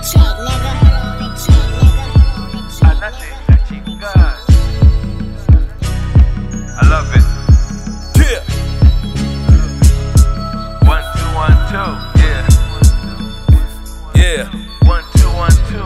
track, nigga. Track, nigga. Track, Anatenga chingazi. I love it. Yeah. One, two, one, two. Yeah. Yeah. One, two, one, two.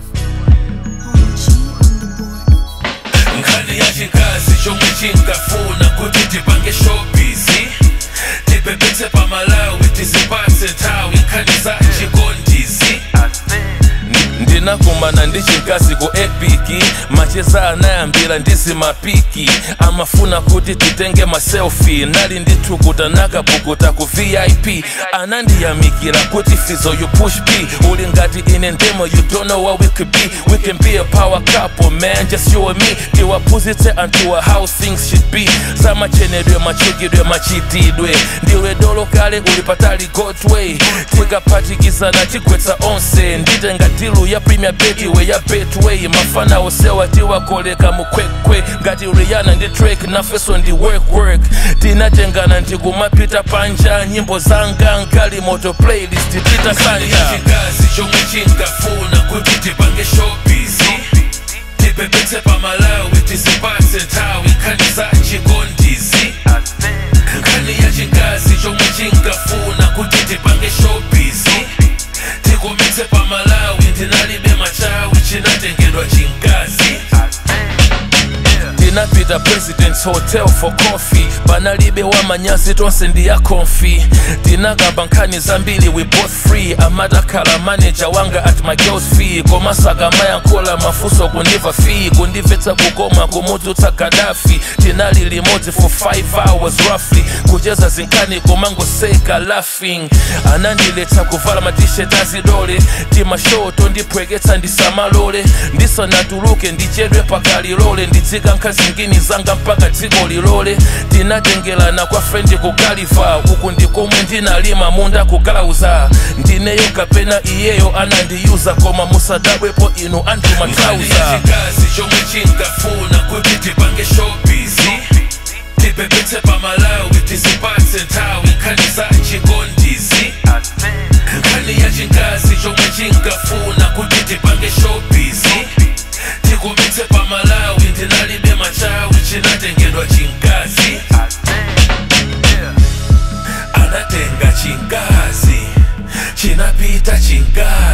nkhani ya chikazi chomwe chinkafuna kuti tipange showbizi tipepetse pamalawi tizipatse nthawi nkhani za chikondizi I think. ndinakumana ndi chinkazi ku epiki macheza anayambira ndizi mapiki amafuna kuti titenge maselfi nali ndithukuta nakapukuta ku vip anandiyamikira kuti fizo you push p uli ngati ine ndemo you don't know what we could be we can be a power couple man just you and me tiwaphunzitse anthuwa how things should be zamachenedwe machukidwe machitidwe ndiwe dolo kale uli patali godway tikaphatikizana tigwetsa onse nditenga dilu ya premier betway ya betway mafana osewa tiwakoleka mukwekwe ngati rihanna ndi drake nafeso ndi work work tinatengana ndikumapita panja nyimbo zanga nkali moto playlist tita sanja chikazi chomwe chinkafuna kuti tipange showbizi tipepetse pamalawi tizipatse nthawi nkhani za chikondizi I think. nkhani ya chikazi chomwe chinkafuna kuti tipange showbizi tikumetse pamalawi ndinalibe machawi chinatengedwa chinkazi I think. Yeah. tinapita presidents hotel for coffee panalibe wamanyazi tonse ndiya konfi tinakamba nkhani zambiri we both free amatakhala manager wanga at my girls fee komasaka mayankhula mafunso kundiva fee kundimvetsa kukoma kumudzutsa gadafi tinali limodzi for 5 hours roughly kucheza zinkhani komangoseka laughing anandiletsa kuvala matishet azidole timashoto ndipweketsa ndisamalole ndisanatuluke ndichedwe pakalilole ndidzika nkhazingini zanga mpaka dziko lilole tinatengelana kwa frendi kukaliva uku ndikomwe ndinalima munda kugalauza ndineyo kapena iyeyo anandiyuza koma musadabwepo inu anthu matrauza chikazi chomwe chinkafuna kuti tipange showbizi tipepetse pamalawi tizipatse nthawi nkhani za chikondizi I think. nkhani ya chikazi chomwe chinkafuna kuti tipange showbizi tikumetse pamalawi ndinalibe machawi chinatengedwa chinkazi I think. Yeah. anatenga chinkazi chinapita chinkazi